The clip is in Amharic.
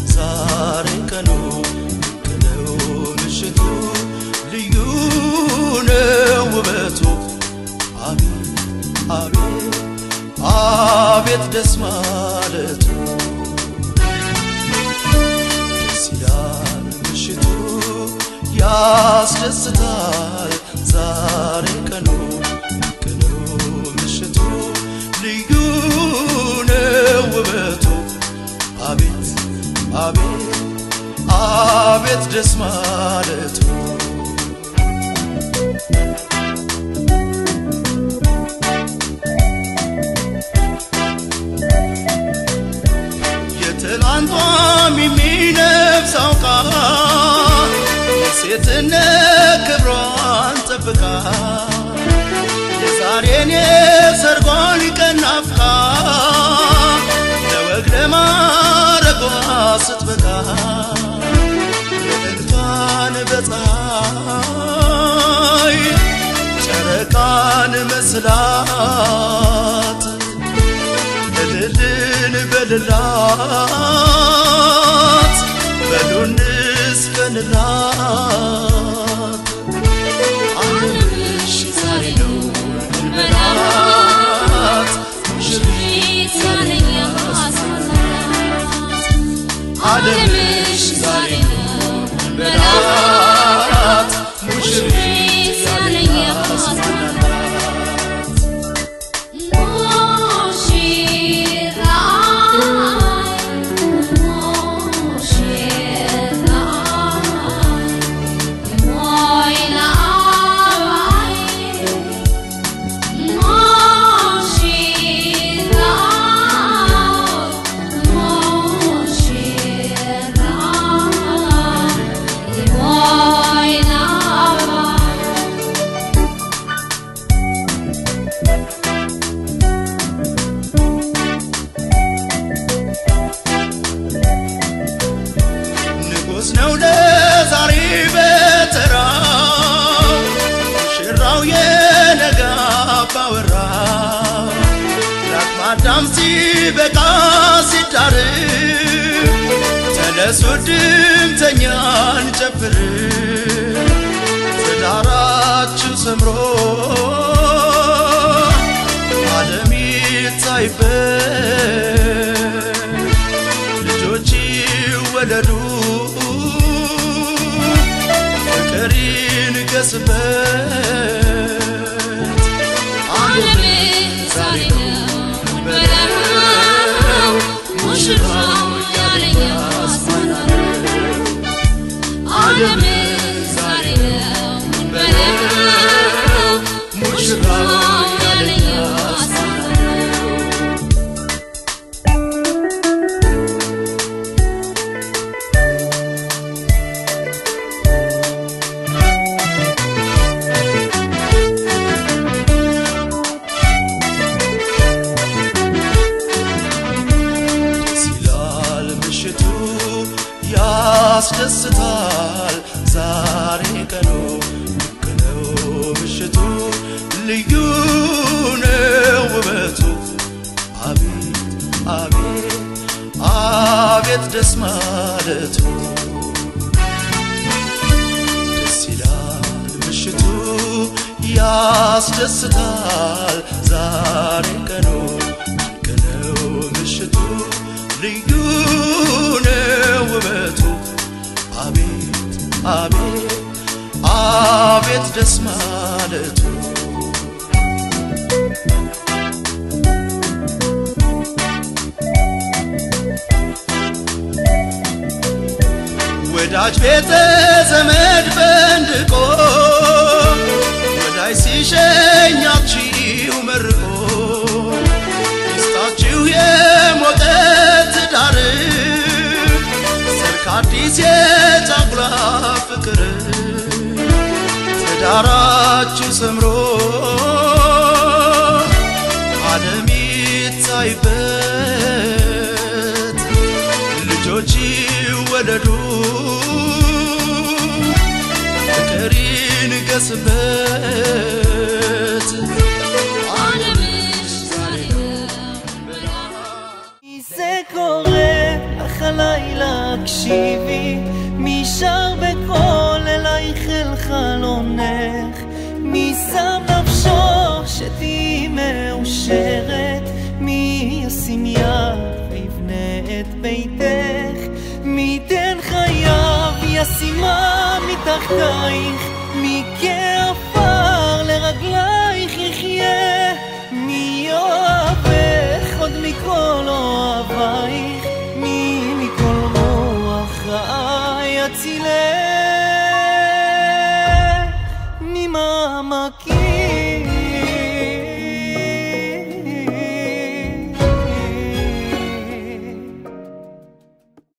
ዛሬ ቀኑ ነው ምሽቱ ልዩ ነው ውበቱ አቤት አቤት አቤት ደስ ማለቱ ደስ ይላል ምሽቱ ያስደስታል ዛሬ ቀኑ ቀኑ ምሽቱ ልዩ ነው ውበቱ አቤት አቤት አቤት ደስ ማለቱ የትላንቷም የሚነፍሰው ቃል የሴትነት ክብሯን ጠብቃ የዛሬን የሰርጓን ቀን ናፍቃ ለወግ ለማረጓ ስትበቃ መልእክቷን በፀሐይ ጨረቃን መስላት እልልን በልላት በሉንስ በንላት ዓለምሽ ዛሬ ነው እንበላት ሙሽሪት ዓለምሽ ዛሬ ነው እንበላት ሙሽሪት ያለኝ ያስበላት ንጉሥ ነው ለዛሬ በተራው ሙሽራው የነጋ ባወራ ለአቅመ አዳም ሲበቃ ሲዳር ተነሱ ድምተኛን ጨፍር ትዳራችሁ ሰምሮ ዓለም ይታይበት ልጆች ይወለዱ ፍቅር ይንገስበት ዓለም ዛሬ ነው በለው ሙሽራው ያለኝ ያስማናለው ዓለም ዛሬ ነው በለው ሙሽራው ያለኝ ያስማናለው ደስ ይላል ምሽቱ ያስደስታል ዛሬ ቀኑ ልክ ነው ምሽቱ ልዩ ነው ውበቱ አቤት አቤት አቤት ደስ ማለቱ ደስ ይላል ምሽቱ ያስደስታል ዛሬ ቀኑ ድንቅ ነው ምሽቱ ልዩ ነው ውበቱ አቤት አቤት አቤት ደስ ማለቱ ወዳጅ ቤተ ዘመድ ፈንድቆ ወዳጅ ሲሸኛችሁ መርቆ ሚስታችሁ የሞቀ ትዳር ሰርክ አዲስ የጫጉላ ፍቅር ትዳራችሁ ሰምሮ ዓለም ይታይበት ልጆች ይወለዱ ፍቅር ይንገስበት ዓለምሽ ዛሬ ነው זה קורה אך הלילה הקשיבי, מי שר בקול אלייך אל חלונך, מי שם נפשו שתהיי מאושרת, מי ישים יד ויבנה את ביתך, מי ייתן חייו ישימה מתחתייך, מי כן